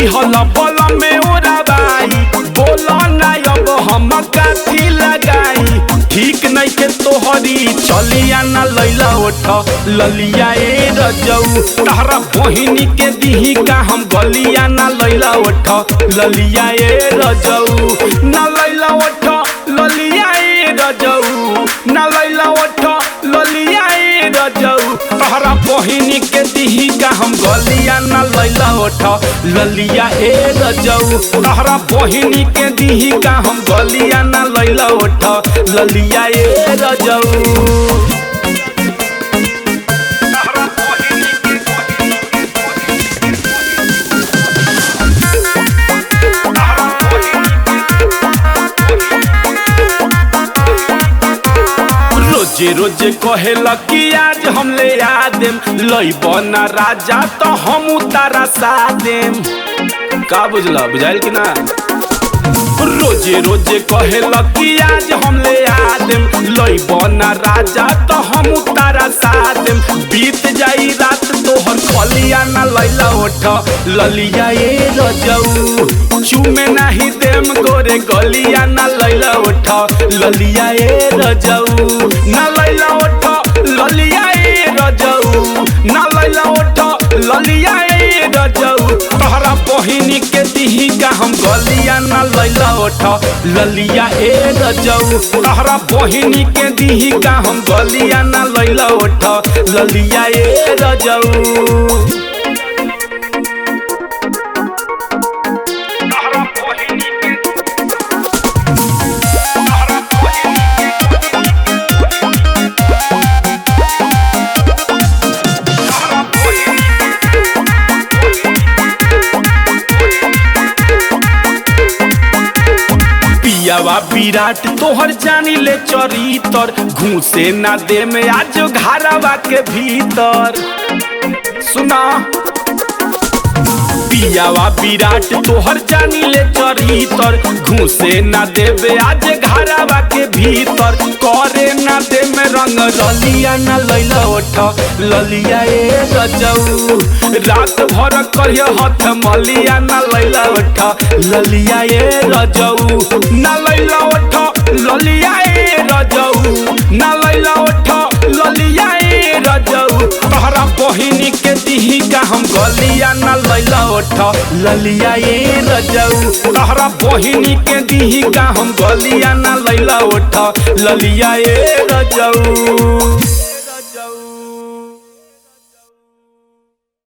दिहल बल में ओराबाई बोला ना अब हम काथी लगाई ठीक नहीं के तोहरी चलिया ना लैला ओठ ललिया ए रजऊ तारा बहिनी के दिही का हम गलिया ना लैला ओठ ललिया ए रजऊ ना लैला ओठ ललिया ए रजऊ ना लैला ओठ ललिया ए रजऊ तारा बहिनी के दिही का हम गलिया ना लैला ओठ ललिया ए रजऊ तारा बहिनी के दिही का हम गलिया ना लैला ओठ ललिया ए रजऊ रोजे रोजे कहेला कि आज हम ले आ देम लइब ना राजा तो हम उतारा सा देम का बुझला बुझाइल कि ना रोजे रोजे कहेला कि आज हम ले आ देम लइब ना राजा तो हम उतारा सा देम बीत जाई रात तोहर खलिया ना लैला ओठ ललिया ए रजऊ चुमे नाही देम गोरे गलिया ना लैला ओठ ललिया ए रजऊ ना लैला ओठ ललिया ए रजऊ ना लैला ओठ ललिया ए रजऊ तोहरा बहिनी के दिही का हम गलिया ना लैला ओठ ललिया ए रजऊ तोहरा बहिनी के दिही का हम गलिया ना लैला ओठ ललिया ए रजऊ पियावा विराट तोहर जानी ले चरितर घूसे ना दे में आज घरवा के भीतर सुना पियावा विराट तोहर जानी ले चरितर घूसे ना देवे आज घरवा के भीतर करे ना दे में रंग रलिया ना लैला ओठ ललिया ए रजऊ रात भर करिय हथ मलिया ना लैला ओठ ललिया ए रजऊ ना लैला ओठ ललिया ए रजऊ ना लैला ओठ ललिया ए रजऊ तोहरा बहिनी के दिही का हम गलिया ना लैला ओठ ललिया ए रजऊ तोहरा बहिनी के दिही का हम गलिया ना लैला ओठ ललिया ए रजऊ